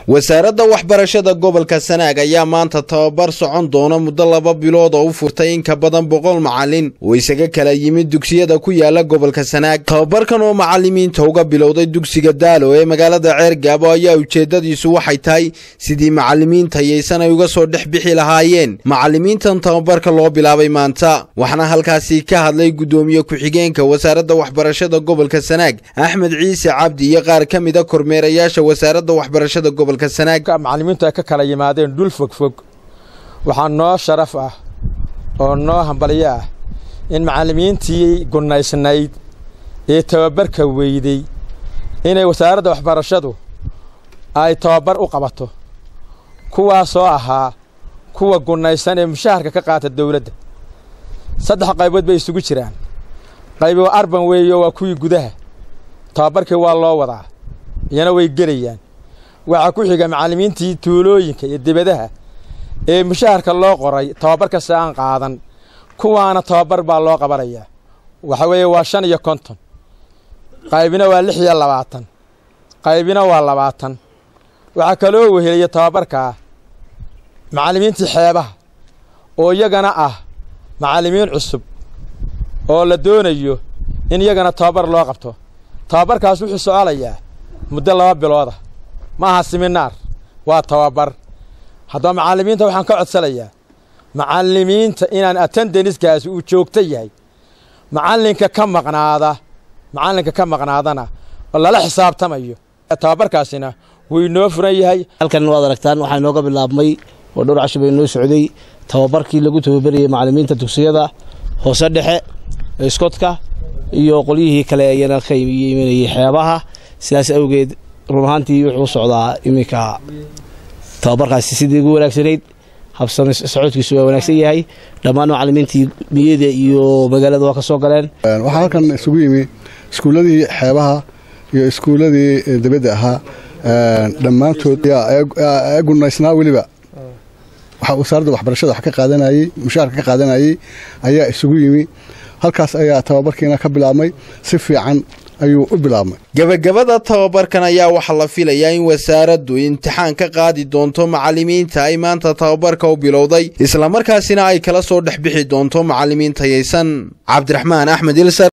wasaaradda waxbarashada gobolka sanaag ayaa maanta tababar socon doona muddo laba bilood oo u furtay in ka badan boqol macalin oo isaga kala yimid dugsiyada ku yaala gobolka sanaag tababarkan oo macalimiinta uga bilowday dugsiga daalo ee magaalada ceergaabo ayaa ujeedadiisu waxay tahay sidii macalimiinta yaysan ay uga soo dhex bixi lahaayeen macalimiintan tababarka loo bilaabay maanta waxaana halkaasi ka hadlay guddoomiye ku-xigeenka wasaaradda waxbarashada gobolka sanaag axmed ciise cabdi iyo qaar ka mida kormeerayaasha wasaaradda waxbarashada gobolka macalimiintu ay ka kala yimaadeen dhul fogfog waxaa noo sharaf ah oo noo hambalyo ah in macallimiintii gunnaysnayd ee tababarka weyday inay wasaaradda waxbarashadu ay tababar u qabato kuwaasoo ahaa kuwa gunnaysan ee mushaharka ka qaata dawladda saddex qaybood bay isugu jiraan qaybi waa arban weeyo waa kuwii gudaha tababarkii waa loo wadaa iyana way gelayaan waxaa ku xiga macallimiintii tuulooyinka iyo dibadaha ee mushaharka loo qoray tababar kasta aan qaadan kuwaana tababar baa loo qabanayaa waxa weeye waa shan iyo konton qaybina waa lix iyo labaatan qaybina waa labaatan waxaa kaloo weheliya tababarkaa macallimiintii xeebaha oo iyagana ah macallimiin cusub oo la doonayo in iyagana tababar loo qabto tababarkaas wuxuu soconayaa muddo laba bilooda ma aha siminaar waa tababar haddaba macallimiinta waxaan ka codsanayaa macallimiinta inaan attendaniskaasi uu joogto yahay macallinka ka maqnaada macallinka ka maqnaadana oo lala xisaabtamayo tababarkaasina wuu inoo furan yahay halkan waad aragtaan waxaa inooga bilaabmay oo dhowr casho bay inoo socday tababarkii lagu tababarayay macallimiinta dugsiyada hoose dhexe iskotka iyo qolyihii kale ayana ka imanayay xeebaha sidaas awgeed run ahaantii wuxuu socdaa iminka tababarkaasi sidii ugu wanaagsanayd habsami socodkiisu waa wanaagsan yahay dhammaan macallimiintii miyada iyo magaalada waa ka soo galeen waxaa halkan isugu yimi iskuulladii xeebaha iyo iskuulladii dibadda ahaa dhammaantood ee gunaysnaa weliba waxaa wasaaradda waxbarashada wax ka qaadanayey mushaharka ka qaadanayey ayaa isugu yimi halkaas ayaa tababarkiina ka bilaabmay si fiican ayuu u bilaabmay gebagabada tababarkan ayaa waxaa la filayaa in wasaaraddu imtixaan ka qaadi doonto macallimiinta ay maanta tababarka u bilowday islamarkaasina ay kala soo dhex bixi doonto macallimiin tayaysan cabdiraxmaan axmed ilsar